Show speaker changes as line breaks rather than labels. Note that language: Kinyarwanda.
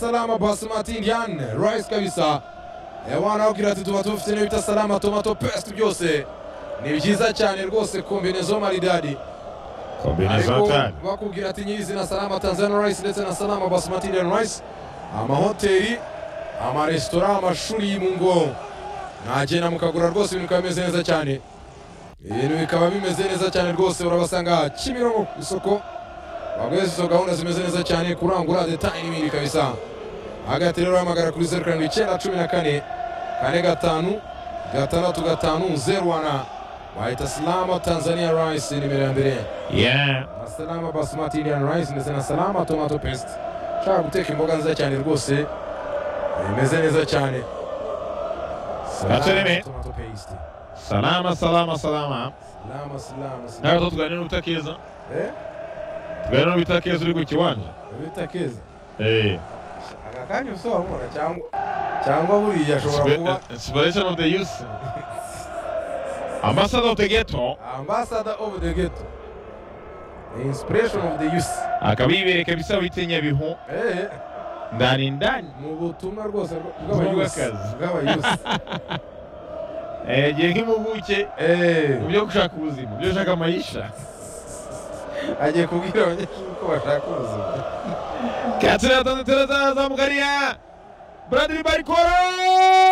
salama Basimatiyan Rice kabisa Eh, wanababwira ati tuba tubafite n'ibita salama tomato pest byose ni byiza cyane rwose kombinezo maridadi ariko
kombinezatari
bakubwira ati nyirizina salama tanzania rice ndetse na salama basimatiyan rice amahoteli amaresitora amashuri mu ngo mwagenda mukagura rwose ibintu bikaba bimeze neza cyane ibintu bikaba bimeze neza cyane rwose urabasanga kimironko ku isoko baguhe izo gahunda zimeze neza cyane kurangura detaye n'ibindi kabisa hagati rero uhamagara kuri zeru karindwi icyenda cumi na kane kane gatanu gatandatu gatanu zeru wana wahita salama tanzania rice nimero ya mbere
yeah
na salama basmati indian rice ndetse na salama tomato paste ushaka guteka imboga nziza cyane rwose bimeze neza cyane
Acereme.
tomato paste
salama salama salama
salama salama salama
nawe tuganira n'ubutakeza
eh
tuganira n'ubutakeza uri ku kiwanja
bita keza
Eh.
aka kanya usobanura cyangwa cyangwa buriya ashobora kuba
inspiration of the youth ambassador of the ghetto
ambassador of the ghetto the inspiration of the youth
akaba yibereka bisa witinya bihu
eh
ndani ndani
mu butumwa rwose bw'abayusi
Bw'akazi.
bw'abayusi
Eh, yagiye nk'impuguke
eh
mu byo gushaka ubuzima mu byo gushaka amayisha
agiye kubwira abanyeshuri ko bashaka ubuzima
katsina tanzania zamugariya buradiri barikoro